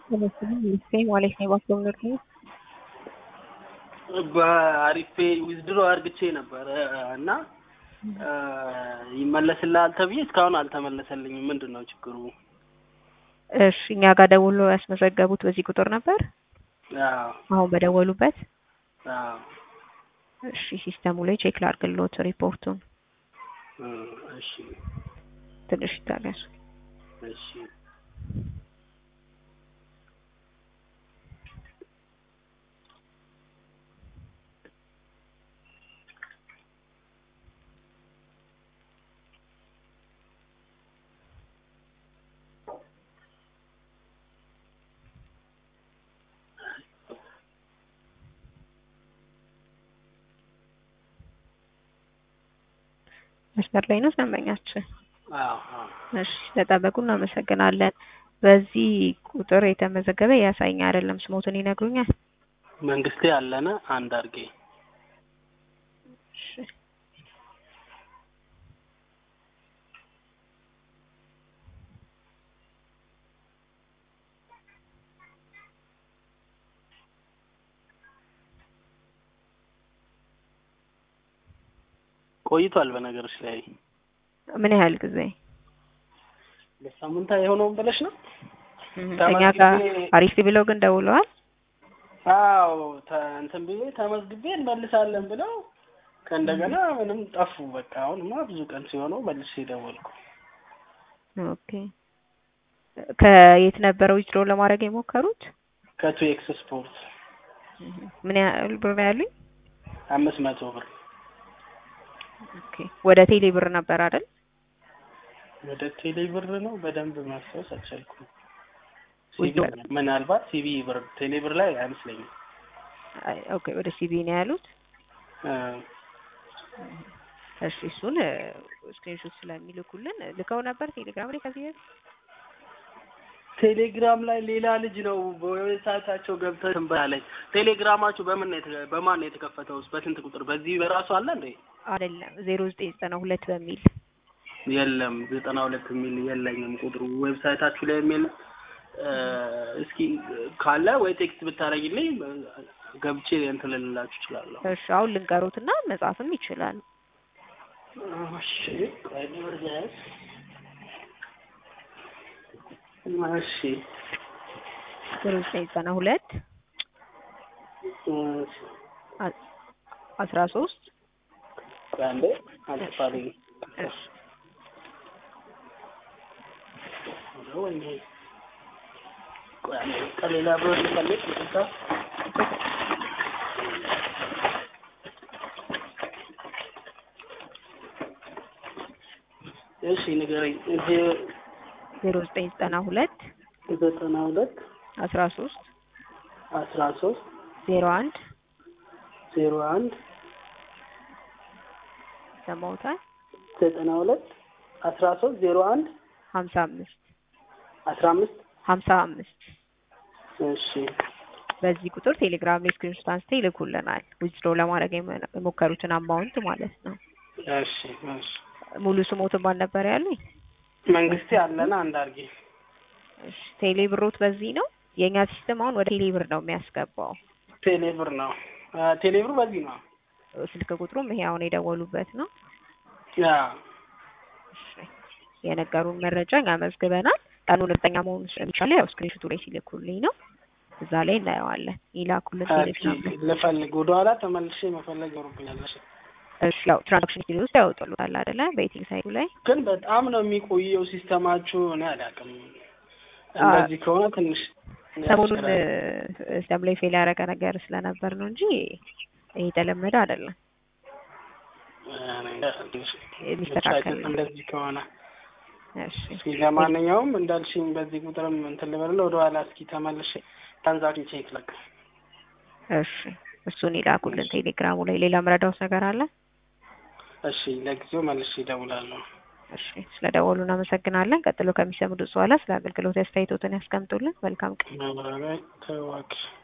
ማለት ነው የባክሎን ነው በአሪፍ ዊዝድሮ አርግቼ ነበረ እና ይመለስልሃል ተብዬ እስካሁን አልተመለሰልኝም። ምንድን ነው ችግሩ? እሺ እኛ ጋር ደውሎ ያስመዘገቡት በዚህ ቁጥር ነበር? አዎ አሁን በደወሉበት? አዎ እሺ ሲስተሙ ላይ ቼክ ላድርግልዎት ሪፖርቱን። እ እሺ ትንሽ ይታገሱ። እሺ መስመር ላይ ነው ደንበኛችን? አዎ አዎ እሺ ስለጠበቁ እናመሰግናለን። በዚህ ቁጥር የተመዘገበ ያሳየኝ አይደለም። ስሞትን ይነግሩኛል? መንግስቴ አለነ አንድ አርጌ እሺ ቆይቷል። በነገርሽ ላይ ምን ያህል ጊዜ? በሳምንታ የሆነውን ብለሽ ነው? እኛ ጋር አሪፍ ብለው ግን ደውለዋል። አዎ ተ- እንትን ብዬ ተመዝግቤ እንመልሳለን ብለው ከእንደገና ምንም ጠፉ። በቃ አሁንማ ብዙ ቀን ሲሆነው መልሼ ደወልኩ። ኦኬ ከየት ነበረ ዊዝድሮ ለማድረግ የሞከሩት? ከቱ ኤክስ ስፖርት ምን ያህል ብር ነው ያሉኝ? አምስት መቶ ብር ኦኬ ወደ ቴሌ ብር ነበር አይደል? ወደ ቴሌ ብር ነው። በደንብ ማስታወስ አልቻልኩም። ሲቢ ወደ- ምናልባት ሲቢ ብር ቴሌ ብር ላይ አይመስለኝም። አይ፣ ኦኬ ወደ ሲቢ ነው ያሉት። እ እሺ እሱን ስክሪንሾት ስለሚልኩልን ልከው ነበር ቴሌግራም ላይ ከዚህ በፊት? ቴሌግራም ላይ ሌላ ልጅ ነው በዌብሳይታቸው ገብተህ እንትን በላለኝ። ቴሌግራማችሁ በምን ነው የተ- በማን ነው የተከፈተው? በስንት ቁጥር? በዚህ በራሱ አለ እንዴ? አይደለም ዜሮ ዘጠኝ ዘጠና ሁለት በሚል የለም ዘጠና ሁለት የሚል የለኝም ቁጥሩ ዌብሳይታችሁ ላይ የሚል እ እስኪ ካለ ወይ ቴክስት ብታደርጊልኝ ገብቼ እንትን ልልላችሁ እችላለሁ። እሺ አሁን ልንገሩትና መጻፍም ይችላል። እሺ ቆይ ልወርዳስ። እሺ ዜሮ ዘጠኝ ዘጠና ሁለት እሺ አ- አስራ ሶስት ቆይ አንዴ አልፋልኝ እሺ ወይኔ ቆይ አንዴ ከሌላ ብር ልፈልግ ይቅርታ። እሺ ንገረኝ። እዚህ ዜሮ ዘጠኝ ዘጠና ሁለት ዘጠና ሁለት አስራ ሶስት አስራ ሶስት ዜሮ አንድ ዜሮ አንድ ሰማውታል ዘጠና ሁለት አስራ ሶስት ዜሮ አንድ ሀምሳ አምስት አስራ አምስት ሀምሳ አምስት እሺ በዚህ ቁጥር ቴሌግራም ላይ ስክሪንሾት አንስተው ይልኩልናል። ዊዝድሮ ለማድረግ የመ- የሞከሩትን አማውንት ማለት ነው። እሺ እሺ ሙሉ ስሞትን ማን ነበር ያሉኝ? መንግስቴ አለና አንድ አርጌ እሺ ቴሌ ብሮት በዚህ ነው። የእኛ ሲስተም አሁን ወደ ቴሌ ብር ነው የሚያስገባው። ቴሌብር ነው አ፣ ቴሌብር በዚህ ነው ስልክ ቁጥሩም ይሄ አሁን የደወሉበት ነው። ያ እሺ የነገሩን መረጃ እኛ መዝግበናል። ቀኑን እርግጠኛ መሆኑ ስለሚቻለ ያው ስክሪንሾቱ ላይ ሲልኩልኝ ነው እዛ ላይ እናየዋለን። ይላኩልን ቴሌግራም ላይ። ልፈልግ ወደኋላ ተመልሼ መፈለግ ይኖርብኛል። እሺ። እሺ ያው ትራንዛክሽን ሂስትሪ ውስጥ ያወጡልታል አይደለ? በኢቲንግ ሳይቱ ላይ ግን በጣም ነው የሚቆየው ሲስተማችሁ። እኔ አላውቅም። እንደዚህ ከሆነ ትንሽ ሰሞኑን ያስቸግራል። ሲስተም ላይ ፌል ያደረገ ነገር ስለነበር ነው እንጂ ይሄ የተለመደ አይደለም። የሚስተካከል ነው። እንደዚህ ከሆነ እሺ እስኪ ለማንኛውም እንዳልሽኝ በዚህ ቁጥርም እንትን ልበልና ወደኋላ እስኪ ተመልሼ ትራንዛክሽን ቼክ ላክ። እሺ እሱን ይላኩልን ቴሌግራሙ ላይ። ሌላ ምረዳውስ ነገር አለ? እሺ ለጊዜው መልሼ እደውላለሁ። እሺ ስለደወሉ እናመሰግናለን። ቀጥሎ ከሚሰሙት በኋላ ስለ አገልግሎት አስተያየቶትን ያስቀምጡልን። መልካም ቀን። ማብራሪያ ተዋክ